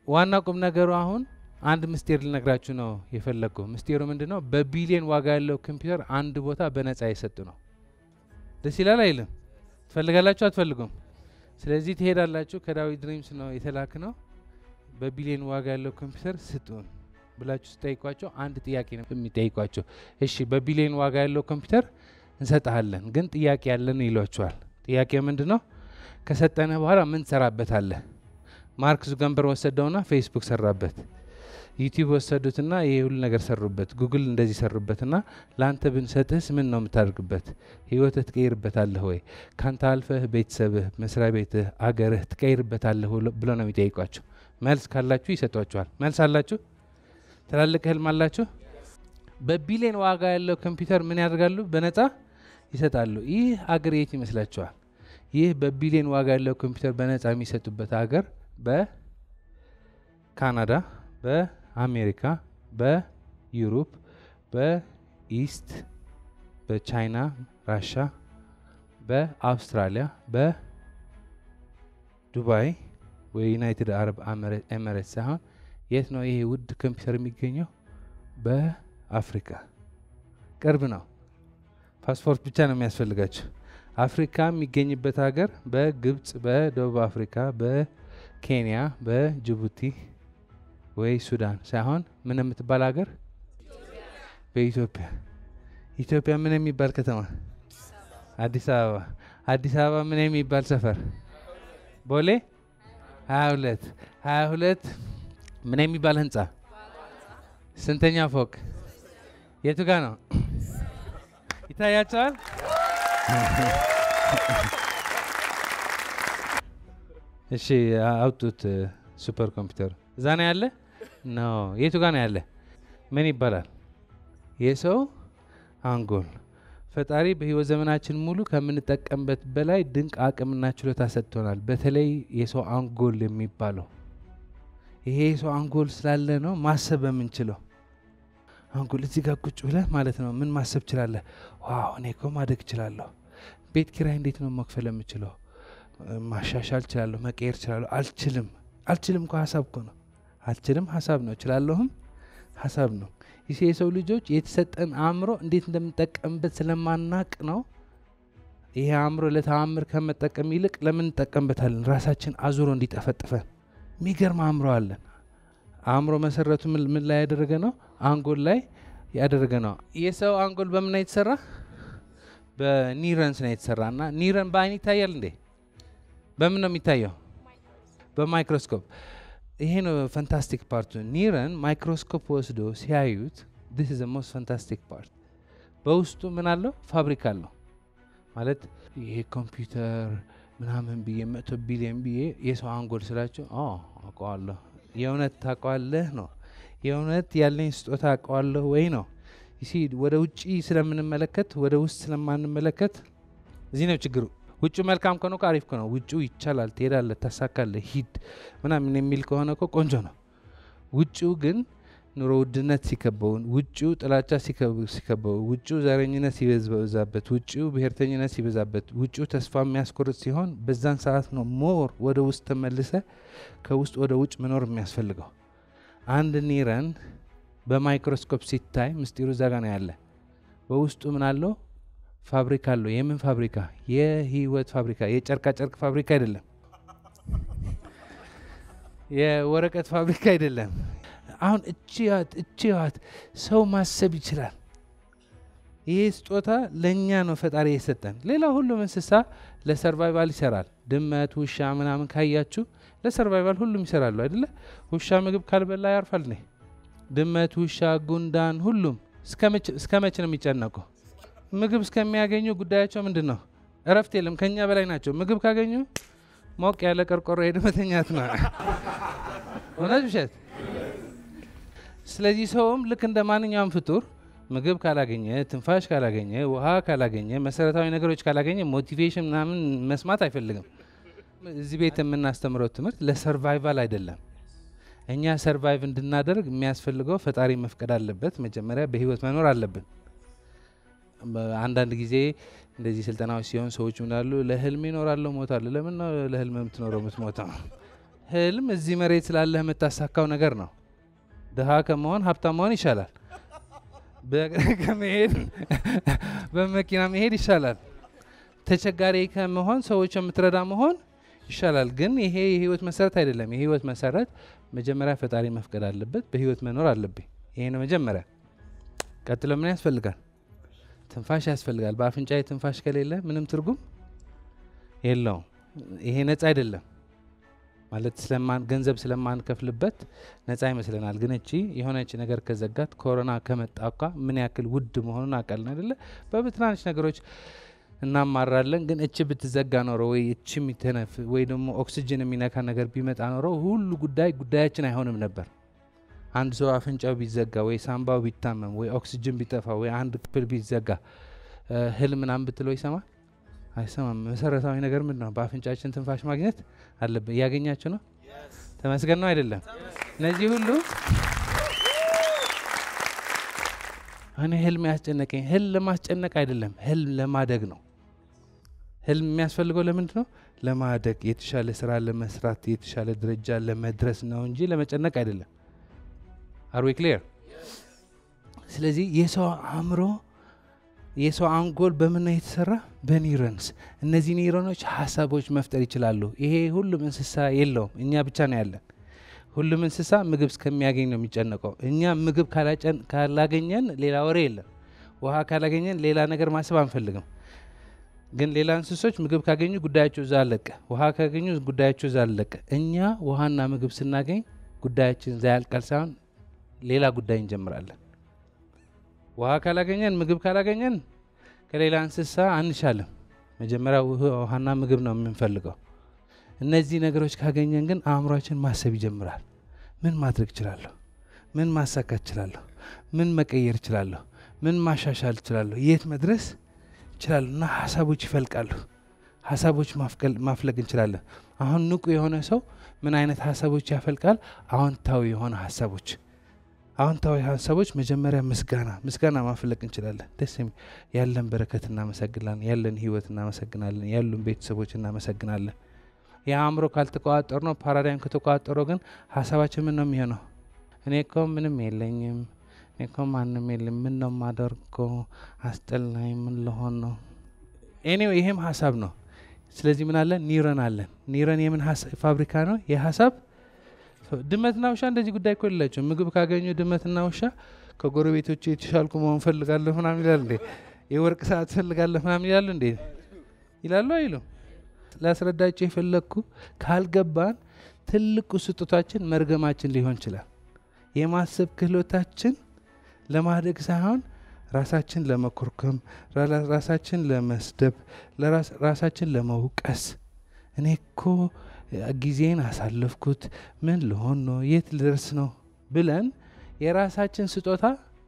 ዋና ቁም ነገሩ አሁን አንድ ምስጢር ልነግራችሁ ነው የፈለግኩ። ምስጢሩ ምንድን ነው? በቢሊየን ዋጋ ያለው ኮምፒውተር አንድ ቦታ በነጻ የሰጡ ነው። ደስ ይላል አይልም? ትፈልጋላችሁ አትፈልጉም? ስለዚህ ትሄዳላችሁ። ከዳዊት ድሪምስ ነው የተላክ ነው። በቢሊየን ዋጋ ያለው ኮምፒውተር ስጡን ብላችሁ ስጠይቋቸው አንድ ጥያቄ ነው የሚጠይቋቸው። እሺ በቢሊየን ዋጋ ያለው ኮምፒውተር እንሰጥሃለን፣ ግን ጥያቄ ያለን ይሏቸዋል። ጥያቄ ምንድን ነው? ከሰጠነ በኋላ ምን ትሰራበታለህ? ማርክ ዙገንበር ወሰደውና ፌስቡክ ሰራበት። ዩቲዩብ ወሰዱትና ይሄ ሁሉ ነገር ሰሩበት። ጉግል እንደዚህ ሰሩበትና ለአንተ ብንሰጥህስ ምን ነው የምታደርግበት? ህይወትህ ትቀይርበታለህ ወይ? ካንተ አልፈህ ቤተሰብህ፣ መስሪያ ቤትህ፣ አገርህ ትቀይርበታለህ ብሎ ነው የሚጠይቋቸው። መልስ ካላችሁ ይሰጧችኋል። መልስ አላችሁ? ትላልቅ ህልም አላችሁ? በቢሊየን ዋጋ ያለው ኮምፒውተር ምን ያደርጋሉ? በነጻ ይሰጣሉ። ይህ አገር የት ይመስላችኋል? ይህ በቢሊየን ዋጋ ያለው ኮምፒውተር በነጻ የሚሰጡበት ሀገር በካናዳ፣ በአሜሪካ፣ በዩሮፕ፣ በኢስት፣ በቻይና፣ ራሻ፣ በአውስትራሊያ፣ በዱባይ የዩናይትድ አረብ ኤምሬት ሳይሆን የት ነው ይሄ ውድ ኮምፒውተር የሚገኘው? በአፍሪካ ቅርብ ነው። ፓስፖርት ብቻ ነው የሚያስፈልጋቸው። አፍሪካ የሚገኝበት ሀገር በግብጽ፣ በደቡብ አፍሪካ፣ በኬንያ፣ በጅቡቲ ወይ ሱዳን ሳይሆን ምን የምትባል ሀገር በኢትዮጵያ። ኢትዮጵያ ምን የሚባል ከተማ? አዲስ አበባ። አዲስ አበባ ምን የሚባል ሰፈር? ቦሌ ሀያ ሁለት ሀያ ሁለት ምን የሚባል ህንጻ? ስንተኛ ፎቅ? የቱ ጋ ነው? ይታያቸዋል። እሺ አውጡት። ሱፐር ኮምፒውተር እዛ ነው ያለ? ኖ የቱ ጋ ነው ያለ? ምን ይባላል? የሰው አንጎል። ፈጣሪ በህይወት ዘመናችን ሙሉ ከምንጠቀምበት በላይ ድንቅ አቅምና ችሎታ ሰጥቶናል። በተለይ የሰው አንጎል የሚባለው ይሄ የሰው አንጎል ስላለ ነው ማሰብ የምንችለው። አንጎል እዚህ ጋር ቁጭ ብለህ ማለት ነው ምን ማሰብ ችላለህ? ዋው እኔ እኮ ማደግ እችላለሁ። ቤት ኪራይ እንዴት ነው መክፈል የምችለው? ማሻሻል እችላለሁ፣ መቀየር እችላለሁ። አልችልም አልችልም እኮ ሀሳብ እኮ ነው። አልችልም ሀሳብ ነው፣ እችላለሁም ሀሳብ ነው። ይህ የሰው ልጆች የተሰጠን አእምሮ እንዴት እንደምንጠቀምበት ስለማናቅ ነው። ይሄ አእምሮ ለተአምር ከመጠቀም ይልቅ ለምን እንጠቀምበታለን? ራሳችን አዙሮ እንዲጠፈጥፈን የሚገርም አእምሮ አለን። አእምሮ መሰረቱ ምን ላይ ያደረገ ነው? አንጎል ላይ ያደረገ ነው። የሰው አንጎል በምን ነው የተሰራ? በኒረንስ ነው የተሰራ እና ኒረን በአይን ይታያል እንዴ? በምን ነው የሚታየው? በማይክሮስኮፕ። ይሄ ነው ፈንታስቲክ ፓርቱ። ኒረን ማይክሮስኮፕ ወስዶ ሲያዩት ዲስ ኢዝ ሞስት ፈንታስቲክ ፓርት። በውስጡ ምን አለው? ፋብሪካ አለው ማለት ይሄ ኮምፒውተር ምናምን ብዬ መቶ ቢሊዮን ብዬ የሰው አንጎል ስላቸው አውቀዋለሁ። የእውነት ታውቀዋለህ ነው። የእውነት ያለኝ ስጦታ አውቀዋለሁ ወይ ነው። ይሲ ወደ ውጭ ስለምንመለከት ወደ ውስጥ ስለማንመለከት እዚህ ነው ችግሩ። ውጩ መልካም ከሆነ እኮ አሪፍ ነው። ውጩ ይቻላል፣ ትሄዳለህ፣ ታሳካለህ፣ ሂድ ምናምን የሚል ከሆነ እኮ ቆንጆ ነው። ውጭው ግን ኑሮ ውድነት ሲከበው፣ ውጭው ጥላቻ ሲከበው፣ ውጭው ዘረኝነት ሲበዛበት፣ ውጭው ብሔርተኝነት ሲበዛበት፣ ውጭው ተስፋ የሚያስቆርጥ ሲሆን በዛን ሰዓት ነው ሞር ወደ ውስጥ ተመልሰ ከውስጥ ወደ ውጭ መኖር የሚያስፈልገው። አንድ ኒረን በማይክሮስኮፕ ሲታይ ምስጢሩ እዛ ጋ ነው ያለ። በውስጡ ምን አለው? ፋብሪካ አለው። የምን ፋብሪካ? የህይወት ፋብሪካ። የጨርቃ ጨርቅ ፋብሪካ አይደለም። የወረቀት ፋብሪካ አይደለም። አሁን እችዋት እችዋት ሰው ማሰብ ይችላል። ይህ ስጦታ ለእኛ ነው ፈጣሪ የሰጠን። ሌላ ሁሉም እንስሳ ለሰርቫይቫል ይሰራል። ድመት፣ ውሻ ምናምን ካያችሁ ለሰርቫይቫል ሁሉም ይሰራሉ አይደለ? ውሻ ምግብ ካልበላ ያርፋል ነ ድመት፣ ውሻ፣ ጉንዳን ሁሉም እስከ መቼ ነው የሚጨነቁ? ምግብ እስከሚያገኙ ጉዳያቸው ምንድን ነው? እረፍት የለም። ከኛ በላይ ናቸው። ምግብ ካገኙ ሞቅ ያለ ቀርቆሮ ሄደ መተኛት ነው። እውነት ውሸት? ስለዚህ ሰውም ልክ እንደ ማንኛውም ፍጡር ምግብ ካላገኘ፣ ትንፋሽ ካላገኘ፣ ውሃ ካላገኘ፣ መሰረታዊ ነገሮች ካላገኘ ሞቲቬሽን ምናምን መስማት አይፈልግም። እዚህ ቤት የምናስተምረው ትምህርት ለሰርቫይቫል አይደለም። እኛ ሰርቫይቭ እንድናደርግ የሚያስፈልገው ፈጣሪ መፍቀድ አለበት። መጀመሪያ በህይወት መኖር አለብን። አንዳንድ ጊዜ እንደዚህ ስልጠናዎች ሲሆን ሰዎች ምናሉ ለህልም ይኖራለሁ ሞታለሁ። ለምን ነው ለህልም የምትኖረው የምትሞተው? ህልም እዚህ መሬት ስላለህ የምታሳካው ነገር ነው። ድሃ ከመሆን ሀብታም መሆን ይሻላል። በእግር ከመሄድ በመኪና መሄድ ይሻላል። ተቸጋሪ ከመሆን ሰዎች የምትረዳ መሆን ይሻላል። ግን ይሄ የህይወት መሰረት አይደለም። የህይወት መሰረት መጀመሪያ ፈጣሪ መፍቀድ አለበት። በህይወት መኖር አለብኝ። ይሄ ነው መጀመሪያ። ቀጥሎ ምን ያስፈልጋል? ትንፋሽ ያስፈልጋል። በአፍንጫዬ ትንፋሽ ከሌለ ምንም ትርጉም የለውም። ይሄ ነጻ አይደለም ማለት ስለማን ገንዘብ ስለማንከፍልበት ነጻ ይመስለናል። ግን እቺ የሆነች ነገር ከዘጋት ኮሮና ከመጣ እኳ ምን ያክል ውድ መሆኑን አውቃለን አይደለ? በትናንሽ ነገሮች እናማራለን። ግን እቺ ብትዘጋ ኖሮ ወይ እቺ የሚተነፍ ወይ ደግሞ ኦክሲጅን የሚነካ ነገር ቢመጣ ኖሮ ሁሉ ጉዳይ ጉዳያችን አይሆንም ነበር። አንድ ሰው አፍንጫው ቢዘጋ ወይ ሳምባው ቢታመም ወይ ኦክሲጅን ቢጠፋ ወይ አንድ ክፍል ቢዘጋ ህልም ምናምን ብትለው ይሰማል አይሰማም። መሰረታዊ ነገር ምንድን ነው? በአፍንጫችን ትንፋሽ ማግኘት አለብን። እያገኛችሁ ነው? ተመስገን ነው አይደለም? እነዚህ ሁሉ እኔ ህልም ያስጨነቀኝ ህልም ለማስጨነቅ አይደለም፣ ህልም ለማደግ ነው። ህልም የሚያስፈልገው ለምንድን ነው? ለማደግ የተሻለ ስራ ለመስራት የተሻለ ደረጃ ለመድረስ ነው እንጂ ለመጨነቅ አይደለም። አር ዊ ክሊር? ስለዚህ የሰው አእምሮ የሰው አንጎል በምን ነው የተሰራ? በኒውሮንስ። እነዚህ ኒውሮኖች ሀሳቦች መፍጠር ይችላሉ። ይሄ ሁሉም እንስሳ የለውም፣ እኛ ብቻ ነው ያለን። ሁሉም እንስሳ ምግብ እስከሚያገኝ ነው የሚጨነቀው። እኛ ምግብ ካላገኘን ሌላ ወሬ የለም። ውሃ ካላገኘን ሌላ ነገር ማሰብ አንፈልግም። ግን ሌላ እንስሶች ምግብ ካገኙ ጉዳያቸው እዛ አለቀ። ውሃ ካገኙ ጉዳያቸው እዛ አለቀ። እኛ ውሃና ምግብ ስናገኝ ጉዳያችን እዛ ያልቃል ሳይሆን ሌላ ጉዳይ እንጀምራለን። ውሃ ካላገኘን ምግብ ካላገኘን ከሌላ እንስሳ አንሻልም። መጀመሪያ ውሃና ምግብ ነው የምንፈልገው። እነዚህ ነገሮች ካገኘን ግን አእምሯችን ማሰብ ይጀምራል። ምን ማድረግ እችላለሁ? ምን ማሳካት እችላለሁ? ምን መቀየር እችላለሁ? ምን ማሻሻል እችላለሁ? የት መድረስ እችላለሁ? እና ሀሳቦች ይፈልቃሉ። ሀሳቦች ማፍለቅ እንችላለን። አሁን ንቁ የሆነ ሰው ምን አይነት ሀሳቦች ያፈልቃል? አዎንታዊ የሆነ ሀሳቦች አዎንታዊ ሀሳቦች መጀመሪያ ምስጋና ምስጋና ማፍለቅ እንችላለን። ደስ ያለን በረከት እናመሰግናለን። ያለን ህይወት እናመሰግናለን። ያሉን ቤተሰቦች እናመሰግናለን። የአእምሮ ካልተቆጣጠር ነው ፓራዳይም ከተቆጣጠረው ግን ሀሳባችን ምን ነው የሚሆነው? እኔ እኮ ምንም የለኝም፣ እኔ እኮ ማንም የለም፣ ምን ነው ማደርገው? አስጠላኝ፣ ምን ልሆን ነው? ኤኒዌይ ይሄም ሀሳብ ነው። ስለዚህ ምን አለን? ኒውረን አለን። ኒውረን የምን ፋብሪካ ነው? የሀሳብ ድመትና ውሻ እንደዚህ ጉዳይ እኮ የላቸው። ምግብ ካገኙ ድመትና ውሻ ከጎረቤቶች የተሻልኩ መሆን ፈልጋለሁ ምናምን ይላል እንዴ? የወርቅ ሰዓት ፈልጋለሁ ምናምን ይላሉ እንዴ? ይላሉ አይሉም? ላስረዳቸው የፈለግኩ ካልገባን ትልቁ ስጦታችን መርገማችን ሊሆን ይችላል። የማሰብ ክህሎታችን ለማደግ ሳይሆን ራሳችን ለመኮርኮም፣ ራሳችን ለመስደብ፣ ራሳችን ለመውቀስ እኔ እኮ ጊዜን አሳለፍኩት፣ ምን ልሆን ነው፣ የት ልደርስ ነው ብለን የራሳችን ስጦታ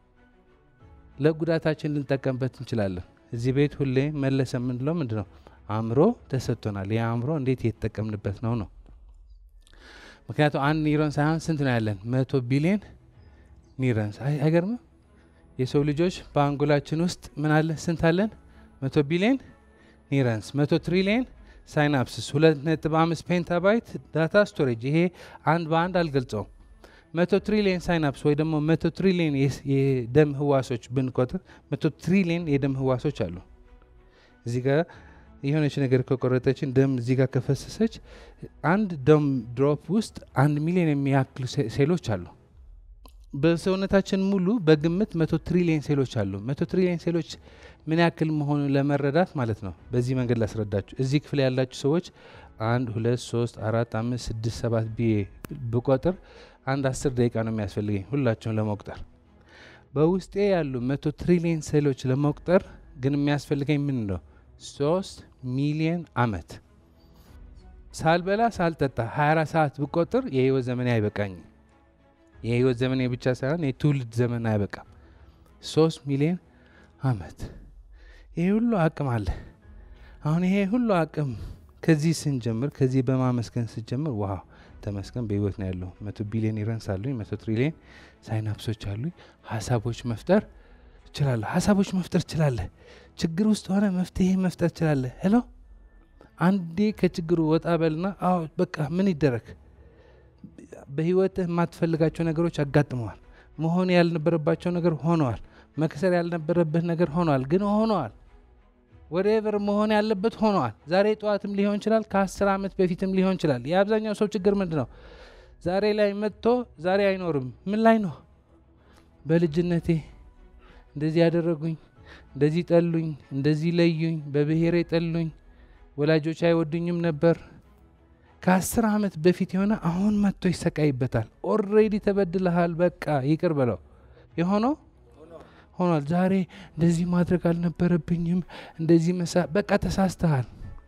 ለጉዳታችን ልንጠቀምበት እንችላለን። እዚህ ቤት ሁሌ መለሰ የምንለው ምንድን ነው? አእምሮ ተሰጥቶናል። ይህ አእምሮ እንዴት እየተጠቀምንበት ነው ነው። ምክንያቱም አንድ ኒውሮን ሳይሆን ስንት ነው ያለን? መቶ ቢሊዮን ኒውሮንስ። አይገርምም? የሰው ልጆች በአንጎላችን ውስጥ ምን አለ? ስንት አለን? መቶ ቢሊዮን ኒውሮንስ፣ መቶ ትሪሊየን ሳይናፕስስ፣ ሁለት ነጥብ አምስት ፔንታባይት ዳታ ስቶሬጅ። ይሄ አንድ በአንድ አልገልጸውም። መቶ ትሪሊየን ሳይናፕስ ወይ ደግሞ መቶ ትሪሊየን የደም ህዋሶች ብንቆጥር መቶ ትሪሊየን የደም ህዋሶች አሉ። እዚህ ጋር የሆነች ነገር ከቆረጠችን ደም እዚህ ጋር ከፈሰሰች አንድ ደም ድሮፕ ውስጥ አንድ ሚሊዮን የሚያክሉ ሴሎች አሉ። በሰውነታችን ሙሉ በግምት መቶ ትሪሊየን ሴሎች አሉ። መቶ ትሪሊየን ሴሎች ምን ያክል መሆኑን ለመረዳት ማለት ነው በዚህ መንገድ ላስረዳችሁ። እዚህ ክፍል ያላችሁ ሰዎች አንድ ሁለት ሶስት አራት አምስት ስድስት ሰባት ብዬ ብቆጥር አንድ አስር ደቂቃ ነው የሚያስፈልገኝ ሁላቸውን ለመቁጠር። በውስጤ ያሉ መቶ ትሪሊየን ሴሎች ለመቁጠር ግን የሚያስፈልገኝ ምን ነው? ሶስት ሚሊየን አመት ሳልበላ ሳልጠጣ 24 ሰዓት ብቆጥር የህይወት ዘመኔ አይበቃኝም። የህይወት ዘመኔ ብቻ ሳይሆን የትውልድ ዘመን አይበቃም። ሶስት ሚሊዮን አመት ይሄ ሁሉ አቅም አለ። አሁን ይሄ ሁሉ አቅም ከዚህ ስንጀምር ከዚህ በማመስገን ስንጀምር ዋው ተመስገን በህይወት ነው ያለው። መቶ ቢሊዮን ኒውሮንስ አሉኝ፣ መቶ ትሪሊዮን ሳይናፕሶች አሉኝ። ሀሳቦች መፍጠር እችላለሁ። ሀሳቦች መፍጠር እችላለህ። ችግር ውስጥ ሆነ መፍትሄ መፍጠር እችላለህ። ሄሎ አንዴ ከችግሩ ወጣ በልና አዎ በቃ ምን ይደረግ በህይወትህ የማትፈልጋቸው ነገሮች አጋጥመዋል። መሆን ያልነበረባቸው ነገር ሆነዋል። መክሰር ያልነበረብህ ነገር ሆነዋል፣ ግን ሆነዋል። ወደቨር መሆን ያለበት ሆነዋል። ዛሬ ጠዋትም ሊሆን ይችላል፣ ከአስር ዓመት በፊትም ሊሆን ይችላል። የአብዛኛው ሰው ችግር ምንድን ነው? ዛሬ ላይ መጥቶ ዛሬ አይኖርም። ምን ላይ ነው? በልጅነቴ እንደዚህ ያደረጉኝ፣ እንደዚህ ጠሉኝ፣ እንደዚህ ለዩኝ፣ በብሔሬ ጠሉኝ፣ ወላጆች አይወዱኝም ነበር። ከአስር ዓመት በፊት የሆነ አሁን መጥቶ ይሰቃይበታል። ኦልሬዲ ተበድለሃል፣ በቃ ይቅር በለው። የሆነው ሆኗል። ዛሬ እንደዚህ ማድረግ አልነበረብኝም፣ እንደዚህ መሳ በቃ ተሳስተሃል።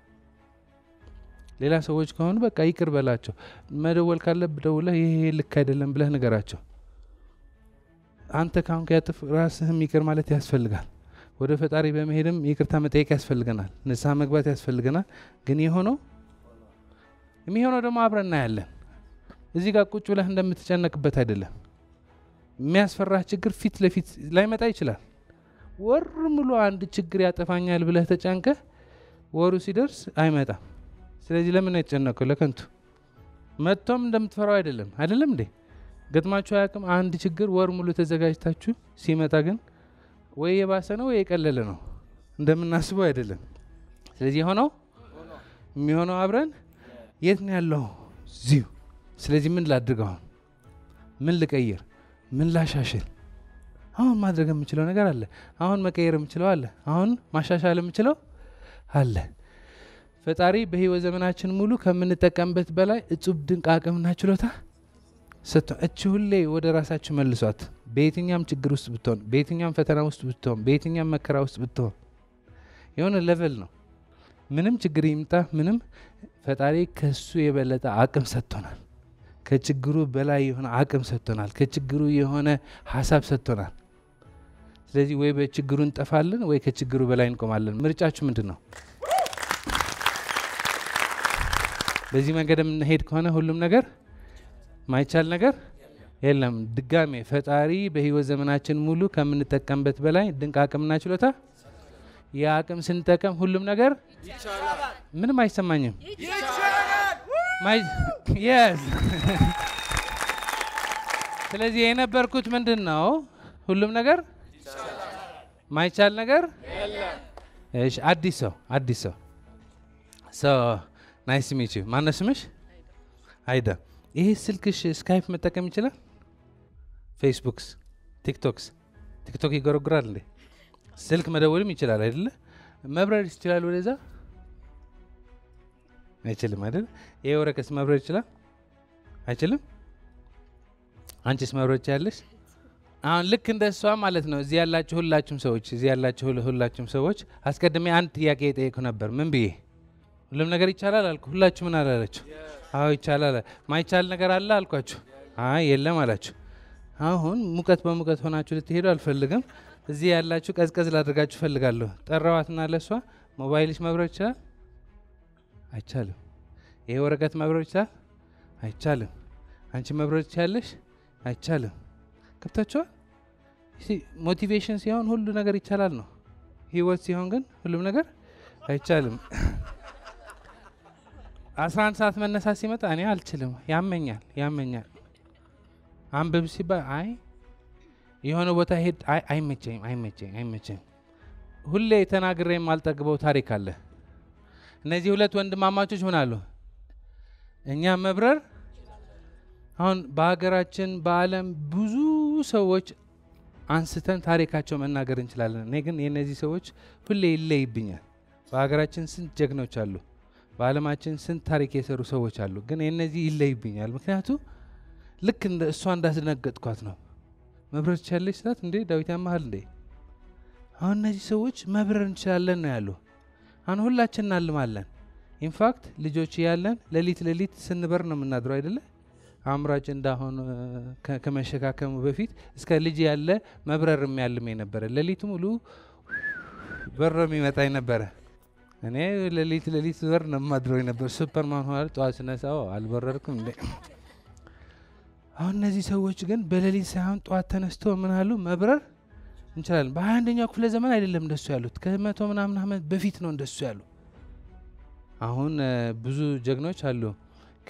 ሌላ ሰዎች ከሆኑ በቃ ይቅር በላቸው። መደወል ካለብህ ደውለህ ይሄ ልክ አይደለም ብለህ ንገራቸው። አንተ ካሁን ከያጥፍ ራስህም ይቅር ማለት ያስፈልጋል። ወደ ፈጣሪ በመሄድም ይቅርታ መጠየቅ ያስፈልገናል። ንስሐ መግባት ያስፈልገናል። ግን የሆነው የሚሆነው ደግሞ አብረን እናያለን። እዚህ ጋር ቁጭ ብለህ እንደምትጨነቅበት አይደለም። የሚያስፈራህ ችግር ፊት ለፊት ላይመጣ ይችላል። ወር ሙሉ አንድ ችግር ያጠፋኛል ብለህ ተጨንቀህ ወሩ ሲደርስ አይመጣም። ስለዚህ ለምን የተጨነቀው? ለከንቱ መጥቶም እንደምትፈራው አይደለም። አይደለም እንዴ? ገጥማችሁ አያውቅም? አንድ ችግር ወር ሙሉ ተዘጋጅታችሁ ሲመጣ ግን ወይ የባሰ ነው ወይ የቀለለ ነው። እንደምናስበው አይደለም። ስለዚህ የሆነው የሚሆነው አብረን የት ነው ያለው? እዚሁ። ስለዚህ ምን ላድርግ? አሁን ምን ልቀይር? ምን ላሻሽል? አሁን ማድረግ የምችለው ነገር አለ። አሁን መቀየር የምችለው አለ። አሁን ማሻሻል የምችለው አለ። ፈጣሪ በህይወት ዘመናችን ሙሉ ከምንጠቀምበት በላይ እጹብ ድንቅ አቅምና ችሎታ ሰጥቶ እች ሁሌ ወደ ራሳችሁ መልሷት። በየትኛም ችግር ውስጥ ብትሆን፣ በየትኛም ፈተና ውስጥ ብትሆን፣ በየትኛም መከራ ውስጥ ብትሆን የሆነ ሌቨል ነው። ምንም ችግር ይምጣ ምንም፣ ፈጣሪ ከሱ የበለጠ አቅም ሰጥቶናል። ከችግሩ በላይ የሆነ አቅም ሰጥቶናል። ከችግሩ የሆነ ሀሳብ ሰጥቶናል። ስለዚህ ወይ በችግሩ እንጠፋለን ወይ ከችግሩ በላይ እንቆማለን። ምርጫችሁ ምንድን ነው? በዚህ መንገድ የምንሄድ ከሆነ ሁሉም ነገር ማይቻል ነገር የለም። ድጋሜ ፈጣሪ በህይወት ዘመናችን ሙሉ ከምንጠቀምበት በላይ ድንቅ አቅምና ችሎታ የአቅም ስንጠቀም ሁሉም ነገር ምንም አይሰማኝም። የስ ስለዚህ የነበርኩት ምንድን ነው? ሁሉም ነገር ማይቻል ነገር እሺ፣ አዲስ ሰው አዲስ ሰው ሶ ናይስ ሚች ማነው ስምሽ? አይዳ። ይሄ ስልክሽ ስካይፕ መጠቀም ይችላል? ፌስቡክስ፣ ቲክቶክስ ቲክቶክ ይጎረጉራል እንዴ? ስልክ መደወልም ይችላል አይደለ? መብረር ይችላል ወደዛ አይችልም አይደል? ይሄ ወረቀት መብረር ይችላል አይችልም? አንቺስ መብረር ትችያለሽ? አሁን ልክ እንደ እሷ ማለት ነው። እዚህ ያላችሁ ሁላችሁም ሰዎች እዚህ ያላችሁ ሁላችሁም ሰዎች አስቀድሜ አንድ ጥያቄ የጠየኩ ነበር። ምን ብዬ ሁሉም ነገር ይቻላል አልኩ። ሁላችሁ ምን አላላችሁ? አዎ ይቻላል። ማይቻል ነገር አለ አልኳችሁ። አይ የለም አላችሁ። አሁን ሙቀት በሙቀት ሆናችሁ ልትሄዱ አልፈልግም። እዚህ ያላችሁ ቀዝቀዝ ላድርጋችሁ ፈልጋለሁ። ጠራዋትና ለእሷ ሞባይልሽ መብረር ይችላል? አይቻልም። ይሄ ወረቀት መብረር ይችላል? አይቻልም። አንቺ መብረር ትችያለሽ? አይቻልም። ገብታችኋል? ሞቲቬሽን ሲሆን ሁሉ ነገር ይቻላል ነው። ህይወት ሲሆን ግን ሁሉም ነገር አይቻልም። አስራ አንድ ሰዓት መነሳት ሲመጣ እኔ አልችልም፣ ያመኛል ያመኛል። አንብብ ሲባል አይ የሆነ ቦታ ሄድ አይ አይመቸኝም አይመቸኝም አይመቸኝም። ሁሌ ተናግሬ የማልጠግበው ታሪክ አለ። እነዚህ ሁለት ወንድማማቾች ምን አሉ? እኛ መብረር አሁን በሀገራችን በዓለም ብዙ ሰዎች አንስተን ታሪካቸው መናገር እንችላለን። እኔ ግን የእነዚህ ሰዎች ሁሌ ይለይብኛል። በሀገራችን ስንት ጀግኖች አሉ። በዓለማችን ስንት ታሪክ የሰሩ ሰዎች አሉ። ግን የእነዚህ ይለይብኛል። ምክንያቱ ልክ እንደ እሷ እንዳስደነገጥኳት ነው። መብረር ትችላለች ስላት እንዴ ዳዊት ያመሃል እንዴ? አሁን እነዚህ ሰዎች መብረር እንችላለን ነው ያሉ። አሁን ሁላችን እናልማለን። ኢንፋክት ልጆች ያለን ሌሊት ሌሊት ስንበር ነው የምናድረው አይደለ? አእምሯጭ እንዳሆን ከመሸካከሙ በፊት እስከ ልጅ ያለ መብረር የሚያልም ነበረ። ሌሊት ሙሉ በሮ የሚመጣ ነበረ። እኔ ሌሊት ሌሊት በር ነው የማድረው ነበር። ሱፐርማን ሆናል። ጠዋት ስነሳው አልበረርኩም እንዴ? አሁን እነዚህ ሰዎች ግን በሌሊት ሳይሆን ጠዋት ተነስቶ ምን አሉ? መብረር እንችላለን። በሀያ አንደኛው ክፍለ ዘመን አይደለም እንደሱ ያሉት፣ ከመቶ ምናምን ዓመት በፊት ነው እንደሱ ያሉ። አሁን ብዙ ጀግኖች አሉ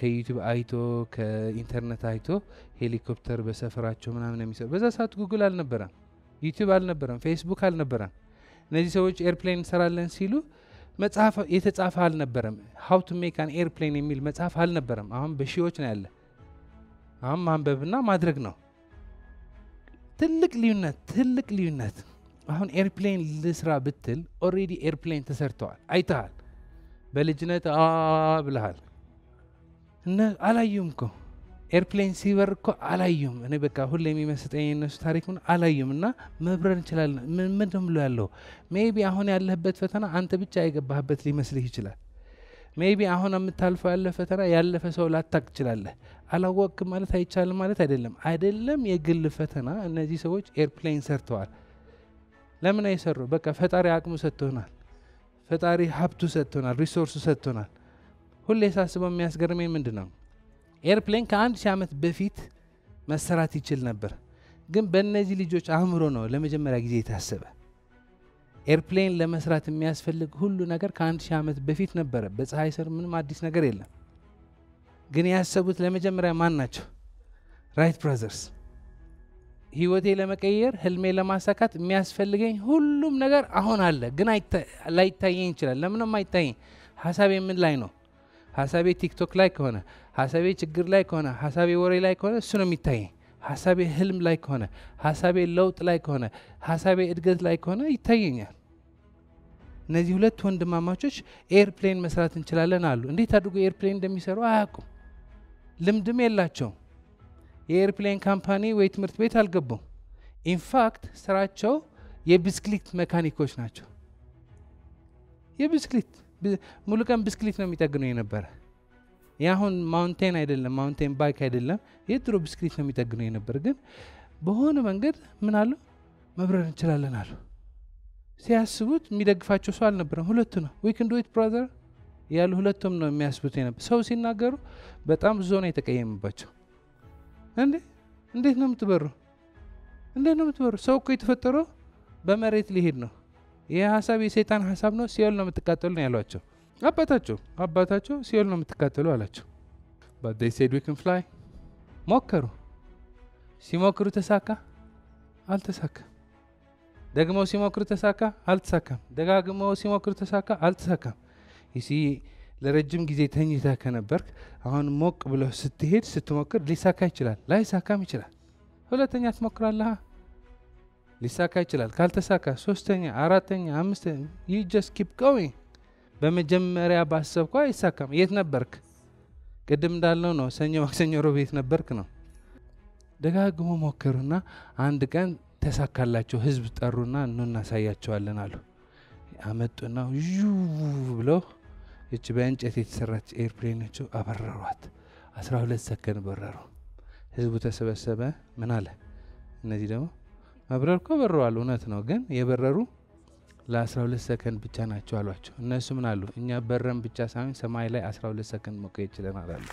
ከዩቲዩብ አይቶ ከኢንተርኔት አይቶ ሄሊኮፕተር በሰፈራቸው ምናምን የሚሰሩ በዛ ሰዓት ጉግል አልነበረም፣ ዩቲዩብ አልነበረም፣ ፌስቡክ አልነበረም። እነዚህ ሰዎች ኤርፕሌን እንሰራለን ሲሉ መጽሐፍ የተጻፈ አልነበረም። ሀው ቱ ሜክ አን ኤርፕሌን የሚል መጽሐፍ አልነበረም። አሁን በሺዎች ነው ያለ። አሁን ማንበብና ማድረግ ነው። ትልቅ ልዩነት፣ ትልቅ ልዩነት። አሁን ኤርፕሌን ልስራ ብትል ኦሬዲ ኤርፕሌን ተሰርተዋል፣ አይተሃል። በልጅነት አ ብልሃል እነ አላዩም እኮ ኤርፕሌን ሲበር እኮ አላዩም። እኔ በቃ ሁሌ የሚመስጠኝ የነሱ ታሪክ ምን አላዩም። እና መብረር እንችላለን። ምን ምንድን ብሎ ያለው ሜቢ አሁን ያለህበት ፈተና አንተ ብቻ የገባህበት ሊመስልህ ይችላል። ሜቢ አሁን የምታልፈው ያለ ፈተና ያለፈ ሰው ላታቅ ትችላለህ። አላወቅም ማለት አይቻልም ማለት አይደለም። አይደለም የግል ፈተና። እነዚህ ሰዎች ኤርፕሌን ሰርተዋል። ለምን አይሰሩ? በቃ ፈጣሪ አቅሙ ሰጥቶናል። ፈጣሪ ሀብቱ ሰጥቶናል። ሪሶርሱ ሰጥቶናል። ሁሌ ሳስበው የሚያስገርመኝ ምንድን ነው ኤርፕሌን ከአንድ ሺህ ዓመት በፊት መሰራት ይችል ነበር፣ ግን በእነዚህ ልጆች አእምሮ ነው ለመጀመሪያ ጊዜ የታሰበ። ኤርፕሌን ለመስራት የሚያስፈልግ ሁሉ ነገር ከአንድ ሺህ ዓመት በፊት ነበረ። በፀሐይ ስር ምንም አዲስ ነገር የለም። ግን ያሰቡት ለመጀመሪያ ማን ናቸው? ራይት ብራዘርስ። ህይወቴ ለመቀየር ህልሜ ለማሳካት የሚያስፈልገኝ ሁሉም ነገር አሁን አለ፣ ግን ላይታየኝ ይችላል። ለምንም አይታየኝ። ሀሳቤ ምን ላይ ነው? ሀሳቤ ቲክቶክ ላይ ከሆነ ሀሳቤ ችግር ላይ ከሆነ ሀሳቤ ወሬ ላይ ከሆነ እሱ ነው የሚታየኝ። ሀሳቤ ህልም ላይ ከሆነ ሀሳቤ ለውጥ ላይ ከሆነ ሀሳቤ እድገት ላይ ከሆነ ይታየኛል። እነዚህ ሁለት ወንድማማቾች ኤርፕሌን መስራት እንችላለን አሉ። እንዴት አድርጎ ኤርፕሌን እንደሚሰሩ አያውቁም፣ ልምድም የላቸውም። የኤርፕሌን ካምፓኒ ወይ ትምህርት ቤት አልገቡም። ኢንፋክት ስራቸው የብስክሊት መካኒኮች ናቸው። የብስክሊት ሙሉ ቀን ብስክሊት ነው የሚጠግነው የነበረ የአሁን ማውንቴን አይደለም፣ ማውንቴን ባይክ አይደለም። የድሮ ብስክሊት ነው የሚጠግነው የነበር። ግን በሆነ መንገድ ምን አሉ መብረር እንችላለን አሉ። ሲያስቡት የሚደግፋቸው ሰው አልነበረም። ሁለቱ ነው ዊ ክን ዱ ኢት ብራዘር ያሉ ሁለቱም ነው የሚያስቡት የነበር። ሰው ሲናገሩ በጣም ብዙ ነው የተቀየመባቸው። እንዴ እንዴት ነው የምትበሩ? እንዴት ነው የምትበሩ? ሰው እኮ የተፈጠረው በመሬት ሊሄድ ነው። ይህ ሀሳብ የሰይጣን ሀሳብ ነው። ሲኦል ነው የምትቃጠሉ ነው ያሏቸው አባታቸው አባታቸው ሲኦል ነው የምትቃጠሉ አላቸው። ባት ዴይ ሴድ ዊ ክን ፍላይ ሞከሩ። ሲሞክሩ ተሳካ አልተሳካም። ደግመው ሲሞክሩ ተሳካ አልተሳካም። ደጋግመው ሲሞክሩ ተሳካ አልተሳካም። ይሲ ለረጅም ጊዜ ተኝተህ ከነበርክ አሁን ሞቅ ብለህ ስትሄድ ስትሞክር ሊሳካ ይችላል፣ ላይሳካም ይችላል። ሁለተኛ ትሞክራለህ፣ ሊሳካ ይችላል። ካልተሳካ ሶስተኛ፣ አራተኛ፣ አምስተኛ ዩ ጀስት ኪፕ ጎዊንግ በመጀመሪያ ባሰብኳ አይሳካም። የት ነበርክ? ቅድም እንዳልነው ነው። ሰኞ፣ ማክሰኞ፣ ሮብ የት ነበርክ ነው። ደጋግሞ ሞከሩና አንድ ቀን ተሳካላቸው። ህዝብ ጠሩና እኑ እናሳያቸዋለን አሉ። አመጡና ዩ ብለው እች በእንጨት የተሰራች ኤርፕሌኖቹ አበረሯት። አስራ ሁለት ሰከንድ በረሩ። ህዝቡ ተሰበሰበ። ምን አለ? እነዚህ ደግሞ መብረር እኮ በረዋል፣ እውነት ነው። ግን የበረሩ ለ12 ሰከንድ ብቻ ናቸው አሏቸው። እነሱ ምን አሉ? እኛ በረን ብቻ ሳይሆን ሰማይ ላይ 12 ሰከንድ መቆየት ችለናል አሉ።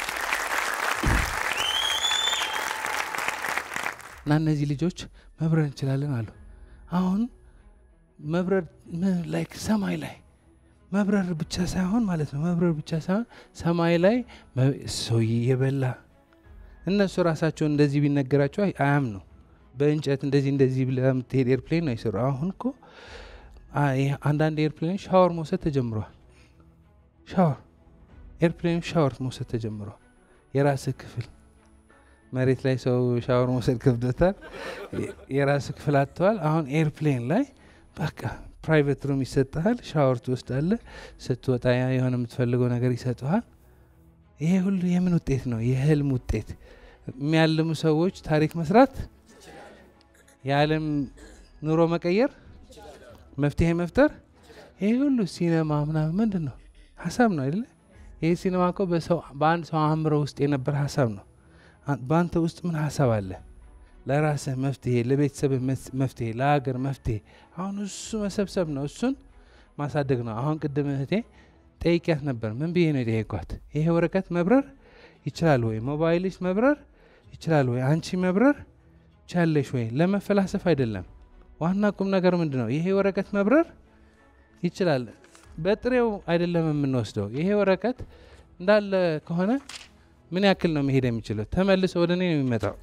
እና እነዚህ ልጆች መብረር እንችላለን አሉ። አሁን መብረር ላይክ ሰማይ ላይ መብረር ብቻ ሳይሆን ማለት ነው መብረር ብቻ ሳይሆን ሰማይ ላይ ሰው የበላ እነሱ ራሳቸው እንደዚህ ቢነገራቸው አያም ነው። በእንጨት እንደዚህ እንደዚህ ብለህ የምትሄድ ኤርፕሌን ነው ይሰሩ። አሁን እኮ አንዳንድ ኤርፕሌን ሻወር መውሰድ ተጀምሯል። ሻወር ኤርፕሌን ሻወር መውሰድ ተጀምሯል። የራስህ ክፍል መሬት ላይ ሰው ሻወር መውሰድ ከብዶታል። የራስህ ክፍል አጥተዋል። አሁን ኤርፕሌን ላይ በቃ ፕራይቬት ሩም ይሰጥሃል። ሻወር ትወስዳለህ። ስትወጣ የሆነ የምትፈልገው ነገር ይሰጠሃል። ይሄ ሁሉ የምን ውጤት ነው? የህልም ውጤት። የሚያልሙ ሰዎች ታሪክ መስራት፣ የዓለም ኑሮ መቀየር መፍትሄ መፍጠር ይሄ ሁሉ ሲኔማ ምናምን ምንድን ነው? ሀሳብ ነው አይደለ? ይሄ ሲኔማ እኮ በአንድ ሰው አእምሮ ውስጥ የነበረ ሀሳብ ነው። በአንተ ውስጥ ምን ሀሳብ አለ? ለራስህ መፍትሄ፣ ለቤተሰብህ መፍትሄ፣ ለሀገር መፍትሄ። አሁን እሱ መሰብሰብ ነው፣ እሱን ማሳደግ ነው። አሁን ቅድም እህቴ ጠይቂያት ነበር። ምን ብዬ ነው የጠየኳት? ይሄ ወረቀት መብረር ይችላል ወይ? ሞባይልሽ መብረር ይችላል ወይ? አንቺ መብረር ቻለሽ ወይ? ለመፈላሰፍ አይደለም ዋና ቁም ነገር ምንድን ነው? ይሄ ወረቀት መብረር ይችላል። በጥሬው አይደለም የምንወስደው። ይሄ ወረቀት እንዳለ ከሆነ ምን ያክል ነው መሄድ የሚችለው? ተመልሶ ወደ እኔ ነው የሚመጣው።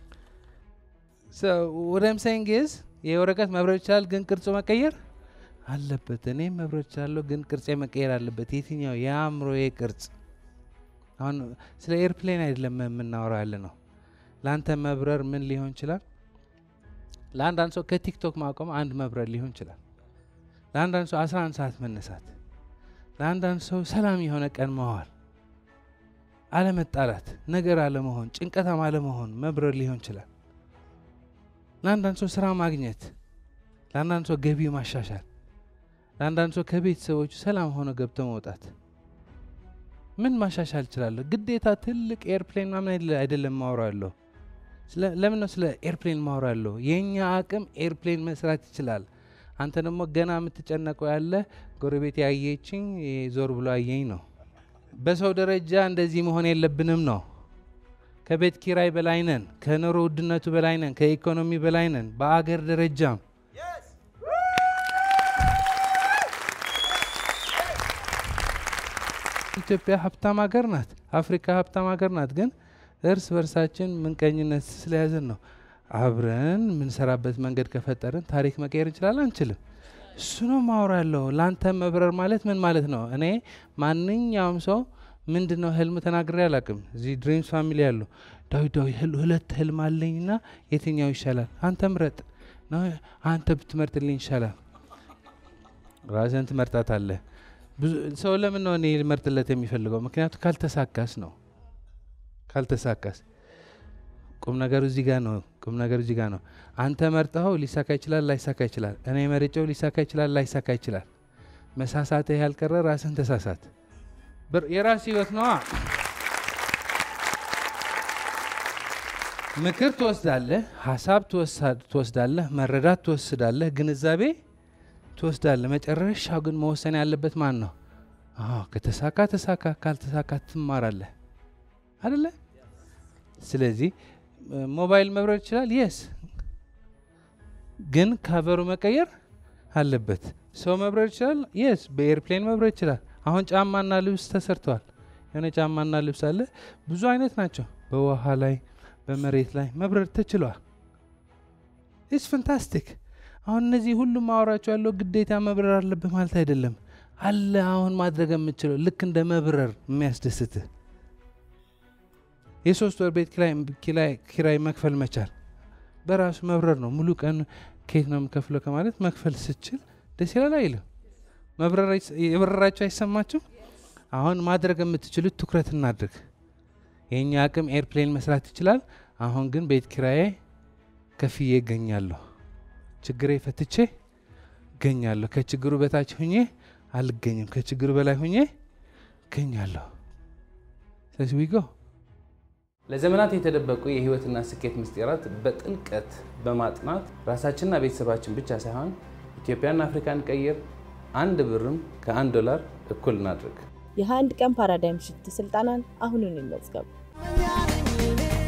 ወደም ሳይንግ ዝ ይህ ወረቀት መብረር ይችላል፣ ግን ቅርጹ መቀየር አለበት። እኔም መብረር ይችላለሁ፣ ግን ቅርጽ መቀየር አለበት። የትኛው? የአእምሮዬ ቅርጽ። አሁን ስለ ኤርፕሌን አይደለም የምናወራው ያለ ነው። ለአንተ መብረር ምን ሊሆን ይችላል? ለአንዳንድ ሰው ከቲክቶክ ማቆም አንድ መብረር ሊሆን ይችላል። ለአንዳንድ ሰው 11 ሰዓት መነሳት፣ ለአንዳንድ ሰው ሰላም የሆነ ቀን መዋል፣ አለመጣላት፣ ነገር አለመሆን፣ ጭንቀታም አለመሆን መብረር ሊሆን ይችላል። ለአንዳንድ ሰው ስራ ማግኘት፣ ለአንዳንድ ሰው ገቢ ማሻሻል፣ ለአንዳንድ ሰው ከቤተሰቦቹ ሰላም ሆነ ገብቶ መውጣት። ምን ማሻሻል እችላለሁ? ግዴታ ትልቅ ኤርፕሌን ምናምን አይደለም ማውራ ያለሁ። ለምን ነው ስለ ኤርፕሌን ማውራ ያለሁ? የእኛ አቅም ኤርፕሌን መስራት ይችላል። አንተ ደግሞ ገና የምትጨነቀው ያለ ጎረቤት ያየችኝ ዞር ብሎ አየኝ ነው። በሰው ደረጃ እንደዚህ መሆን የለብንም ነው። ከቤት ኪራይ በላይ ነን። ከኑሮ ውድነቱ በላይ ነን። ከኢኮኖሚ በላይ ነን። በአገር ደረጃም ኢትዮጵያ ሀብታም ሀገር ናት። አፍሪካ ሀብታም ሀገር ናት። ግን እርስ በርሳችን ምንቀኝነት ስለያዘን ነው። አብረን የምንሰራበት መንገድ ከፈጠርን ታሪክ መቀየር እንችላለን? አንችልም? እሱ ነው ማውራ ያለው። ለአንተ መብረር ማለት ምን ማለት ነው? እኔ ማንኛውም ሰው ምንድን ነው ህልም ተናግሬ አላቅም። እዚህ ድሪምስ ፋሚሊ ያሉ ዳዊት ዳዊት ሁለት ህልም አለኝና የትኛው ይሻላል? አንተ ምረጥ። አንተ ብትመርጥልኝ ይሻላል። ራስን ትመርጣት አለ። ሰው ለምን ነው እኔ ልመርጥለት የሚፈልገው? ምክንያቱ ካልተሳካስ ነው። ካልተሳካስ ቁም ነገሩ እዚህ ጋር ነው። ቁም ነገሩ እዚህ ጋር ነው። አንተ መርጠኸው ሊሳካ ይችላል፣ ላይሳካ ይችላል። እኔ መርጬው ሊሳካ ይችላል፣ ላይሳካ ይችላል። መሳሳትህ ያልቀረ ራስን ተሳሳት። የራስ ህይወት ነዋ። ምክር ትወስዳለህ፣ ሀሳብ ትወስዳለህ፣ መረዳት ትወስዳለህ፣ ግንዛቤ ትወስዳለህ። መጨረሻው ግን መወሰን ያለበት ማን ነው? ከተሳካ ተሳካ፣ ካልተሳካ ትማራለህ አደለ? ስለዚህ ሞባይል መብረር ይችላል። የስ ግን ካቨሩ መቀየር አለበት። ሰው መብረር ይችላል። የስ በኤርፕሌን መብረር ይችላል። አሁን ጫማና ልብስ ተሰርተዋል። የሆነ ጫማና ልብስ አለ። ብዙ አይነት ናቸው። በውሃ ላይ በመሬት ላይ መብረር ተችሏል። ኢስ ፈንታስቲክ። አሁን እነዚህ ሁሉም ማወራቸው ያለው ግዴታ መብረር አለብህ ማለት አይደለም። አለ አሁን ማድረግ የምችለው ልክ እንደ መብረር የሚያስደስትህ የሶስት ወር ቤት ኪራይ መክፈል መቻል በራሱ መብረር ነው። ሙሉ ቀን ከየት ነው የምከፍለው ከማለት መክፈል ስችል ደስ ይላል አይልም? የበረራቸው አይሰማችሁ? አሁን ማድረግ የምትችሉት ትኩረት እናድርግ። የእኛ አቅም ኤርፕሌን መስራት ይችላል። አሁን ግን ቤት ኪራዬ ከፍዬ እገኛለሁ። ችግሬ ፈትቼ እገኛለሁ። ከችግሩ በታች ሁኜ አልገኝም። ከችግሩ በላይ ሁኜ እገኛለሁ። ስለዚህ ዊጎ ለዘመናት የተደበቁ የህይወትና ስኬት ምስጢራት በጥልቀት በማጥናት ራሳችንና ቤተሰባችን ብቻ ሳይሆን ኢትዮጵያና አፍሪካን ቀይር። አንድ ብርም ከአንድ ዶላር እኩል እናድርግ። የ21 ቀን ፓራዳይም ሽፍት ስልጠናን አሁኑን ይመዝገቡ።